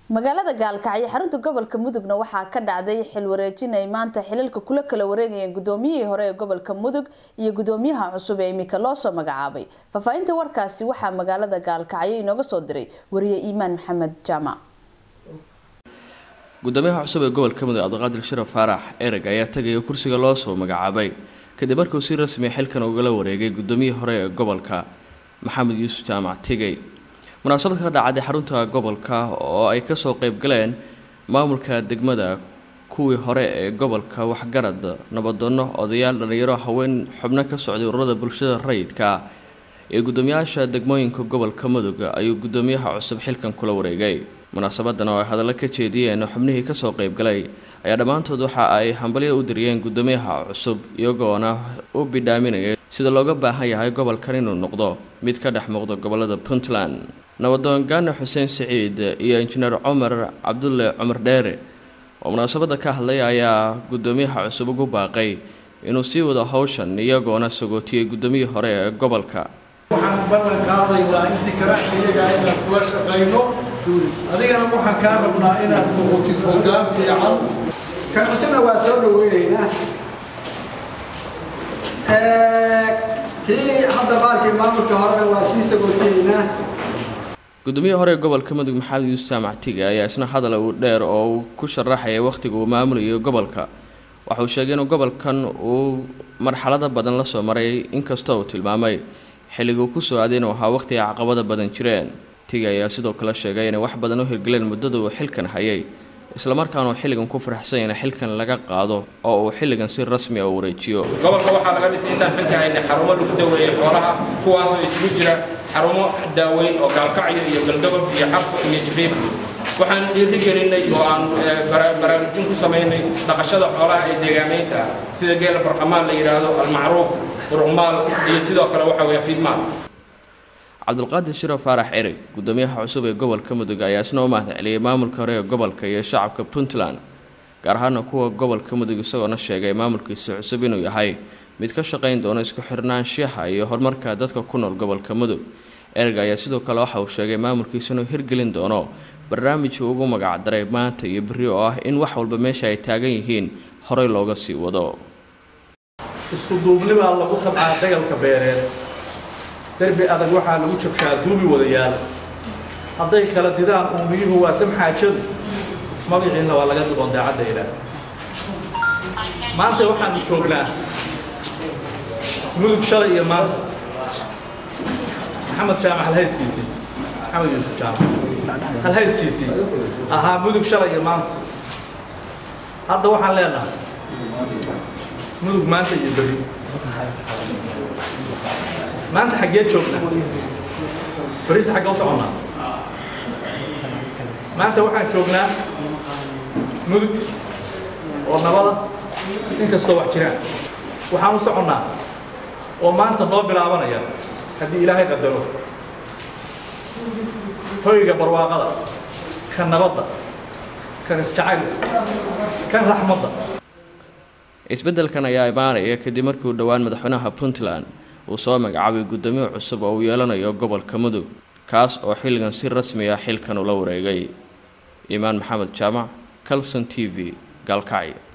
magaalada gaalkacyo xarunta gobolka mudugna waxaa ka dhacday xil wareejin ay maanta xilalka kula kala wareegayeen gudoomiyihii hore ee gobolka mudug iyo gudoomiyaha cusub ee imika loosoo magacaabay faahfaahinta warkaasi waxaa magaalada gaalkacyo inooga soo diray wariye iimaan maxamed jaamac gudoomiyaha cusub ee gobolka mudug cabdiqaadir sharaf faarax ereg ayaa tagaya kursiga loo soo magacaabay kadib markuu si rasmi xilkan ugala wareegay gudoomiyihii hore ee gobolka maxamed yuusuf jaamac tigey munaasabad ka dhacday xarunta gobolka oo ay kasoo qeybgaleen maamulka degmada kuwii hore ee gobolka waxgarad nabadoono odayaal dhalinyaro haween xubno ka socday ururada bulshada rayidka ee gudoomiyaasha degmooyinka gobolka mudug ayuu gudoomiyaha cusub xilkan kula wareegay munaasabadan oo ay hadallo ka jeediyeen xubnihii kasoo qeybgalay ayaa dhammaantood waxa ay hambalyo u diriyeen gudoomiyaha cusub iyagoona u bidhaaminaya sida looga baahan yahay gobolkan inuu noqdo mid ka dhex muuqda gobolada puntland nabadoon gaane xuseen siciid iyo injineer cumar cabdulle cumar dheere oo munaasabadda ka hadlay ayaa gudoomiyaha cusub ugu baaqay inuu sii wado howshan iyagoona sagootiyey gudoomiyii hore ee gobolka waxaan ballan qaadaynaa intii karaxka iyagaa inaan kula shaqayno adigana waxaan kaa rabnaa inaad noqotid hoggaan fiican kan cusubna waa soo dhaweynaynaa kii hadda baarkii maamulka horena waa sii sagootaynaa gudoomiyaha hore ee gobolka mudug maxamed yuusuf jaamac tige ayaa isna hadal uu dheer oo uu ku sharaxaya wakhtiga uu maamulayo gobolka waxa uu sheegay inuu gobolkan uu marxalado badan la soo maray inkastoo uu tilmaamay xilliga uu kusoo aaday inuu ahaa wakhti ay caqabada badan jireen tige ayaa sidoo kale sheegay inay wax badan u hirgeleen muddada uu xilkan hayay islamarkaana uu xilligan ku faraxsan in xilkan laga qaado oo uu xilligan si rasmi a u wareejiyo gobolka waxaa laga dhisay intaan xilka haynay xarumo lagu daweeyey xoolaha kuwaasoo isugu jira xarumo daaweyn oo gaalkacyo iyo galdogob iyo xarfo iyo jibriib waxaan dhiiri gelinay oo aan baraarujin ku samaynay dhaqashada xoolaha ee deegaamaynta sida geela barqamaan la yidhaahdo almacruuf urqmaal iyo sidoo kale waxa weeye fiidmaal cabdulqaadir shiro faarax ereg gudoomiyaha cusub ee gobolka mudug ayaa isna u mahad celiyey maamulka hore ee gobolka iyo shacabka puntland gaar ahaana kuwa gobolka mudug isagoona sheegay maamulkiisa cusub inuu yahay mid ka shaqayn doono isku xirnaanshaha iyo horumarka dadka ku nool gobolka mudug ereg ayaa sidoo kale waxa uu sheegay maamulkiisa inuu hirgelin doono barnaamijii ugu magacdaray maanta iyo berri oo ah in wax walba meesha ay taagan yihiin horey looga sii wado isku duubnibaa lagu tabcaa dagalka beereed derbi adag waxaa lagu jabshaa duubi wadayaal hadday kala didaan uumiyuhu waa tam xaajadu magaciinna waa laga duqon daacadda maanta waxaanu joognaa mudug shalay iyo maanta maxamed jaamac halhayskiisii maxamed yuusuf jaamac halhayskiisii ahaa mudug shalay iyo maanta hadda waxaan leenahay mudug maanta iyo beri maanta xaggee joognaa beriisa xaggee u soconnaa maanta waxaan joognaa mudug oo nabada inkastoo wax jiraan waxaan u soconnaa oo maanta noo bilaabanaya haddii ilaahay qadaro hoyga barwaaqada kan nabadda kan isjacaylka kan raxmadda isbeddelkan ayaa imaanaya kadib markii uu dhowaan madaxweynaha puntland uu soo magacaabay guddoomiye cusub oo uu yeelanayo gobolka mudug kaas oo xilligan si rasmi ah xilkan ula wareegay iimaan maxamed jaamac calson t v gaalkacyo